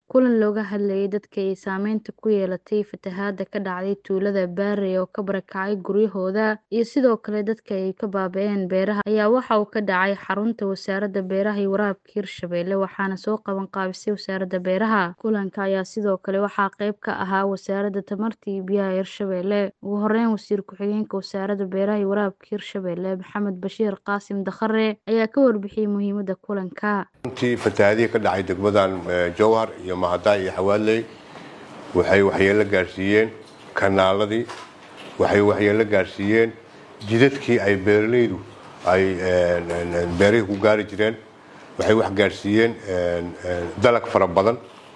kulan looga hadlayay dadka ay saameynta ku yeelatay fatahaada ka dhacday tuulada Baarey oo ka barakacay guryahooda iyo sidoo kale dadka ay ka baabi'een beeraha ayaa waxa uu ka dhacay xarunta wasaaradda beeraha iyo waraabka Hirshabelle waxaana soo qaban qaabisay wasaaradda beeraha kulanka ayaa sidoo kale waxaa qayb ka ahaa wasaaradda tamarta iyo biyaha Hirshabelle ugu horeyn wasiir ku-xigeenka wasaaradda beeraha iyo waraabka Hirshabelle Maxamed Bashiir Qaasim Dakhare ayaa ka warbixiyay muhiimadda kulanka runtii fatahaadihii ka dhacay degmadan jowhar iyo mahadaay iyo xawaaley waxay waxyeello gaarsiiyeen kanaaladii waxay waxyeello gaarsiiyeen jidadkii ay beeralaydu ay beerihii ku gaari jireen waxay wax gaarsiiyeen dalag fara badan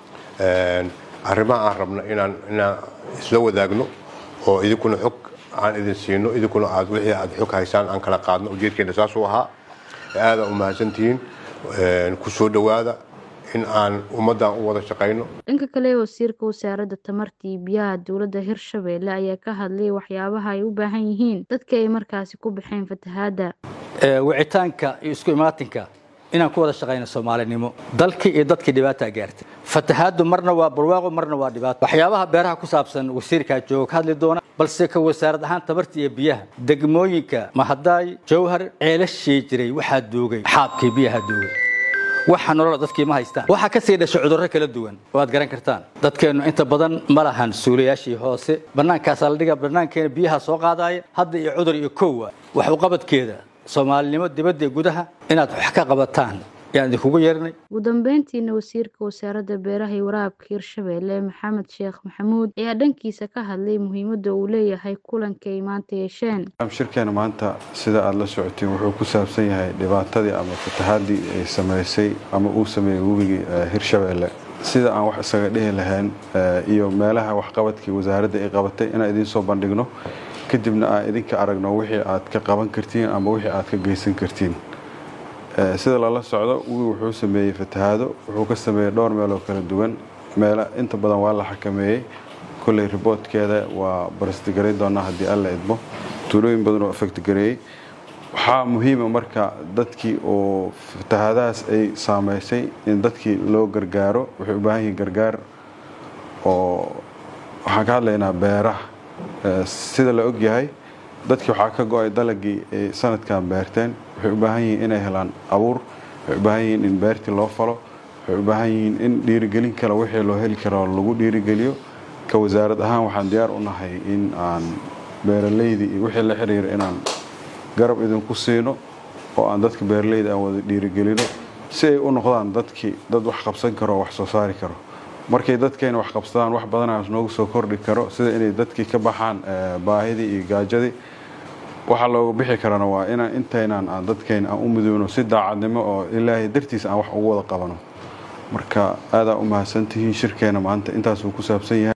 arrimaha aan rabno inaan inaan isla wadaagno oo idinkuna xog aan idin siino idinkuna aad wixii aad xog haysaan aan kala qaadno ujeedkeena saasuu ahaa aadaan u mahadsantihiin ku soo dhowaada in aan ummaddan u wada shaqayno dhanka kale wasiirka wasaaradda tamarta iyo biyaha dowladda hirshabelle ayaa ka hadlay waxyaabaha ay u baahan yihiin dadka ay markaasi ku baxeen fatahaadda wicitaanka iyo isku imaatinka inaan ku wada shaqayno soomaalinimo dalkii iyo dadkii dhibaataa gaartay fatahaaddu marna waa barwaaqo marna waa dhibaato waxyaabaha beeraha ku saabsan wasiirkaa jooga ka hadli doona balse ka wasaarad ahaan tamarta iyo biyaha degmooyinka mahadaay jowhar ceelashii jiray waxaa duugay xaabkii biyaha duugay waxa nolola dadkii ma haystaan waxaa ka sii dhashay cudurro kala duwan oo aad garan kartaan dadkeennu inta badan ma lahan suulayaashii hoose bannaankaasaa la dhiga bannaankeena biyaha soo qaadaaya hadda iyo cudur iyo kowa wax uqabadkeeda soomaalinimo dibadda iyo gudaha inaad wax ka qabataan yaan idinkugu yeernay ugu dambeyntiina wasiirka wasaaradda beeraha iyo waraabka hirshabelle maxamed sheekh maxamuud ayaa dhankiisa ka hadlay muhiimadda uu leeyahay kulanka ay maanta yeesheen shirkeena maanta sida aada la socotiin wuxuu ku saabsan yahay dhibaatadii ama fatahaadii ay samaysay ama uu sameeyey webigii hirshabelle sida aan wax isaga dhihi lahayn iyo meelaha waxqabadkii wasaaradda ay qabatay inaan idiin soo bandhigno kadibna aan idinka aragno wixii aad ka qaban kartiin ama wixii aad ka geysan kartiin sida lala socdo wii wuxuu sameeyey fatahaado wuxuu ka sameeyey dhowr meeloo kala duwan meela inta badan waa la xakameeyey kolley riboodkeeda waa barasdigaray doonaa haddii alla idmo tuulooyin badan oo afegtgareeyey waxaa muhiima marka dadkii oo fatahaadahaas ay saameysay in dadkii loo gargaaro waxay u baahan yihiin gargaar oo waxaan ka hadlaynaa beeraha sida la ogyahay dadkii waxaa ka go-ay dalagii ay sanadkan beerteen waxay u baahan yihiin inay helaan abuur waxay u baahan yihiin in beertii loo falo waxay u baahan yihiin in dhiirigelin kale wixii loo heli karo lagu dhiirigeliyo ka wasaarad ahaan waxaan diyaar u nahay in aan beeraleydii iyo wixii la xiriira inaan garab idinku siino oo aan dadka beeraleyda aan wada dhiirigelino si ay u noqdaan dadkii dad wax qabsan karo oo wax soo saari karo markay dadkeena wax qabsadaan wax badanaas noogu soo kordhi karo sida inay dadkii ka baxaan baahidii iyo gaajadii waxaa looga bixi karana waa inaan intaynaan aan dadkeena aan u midowno si daacadnimo oo ilaahay dartiis aan wax ugu wada qabano marka aadaa u mahadsantihiin shirkeena maanta intaasuu ku saabsan yahay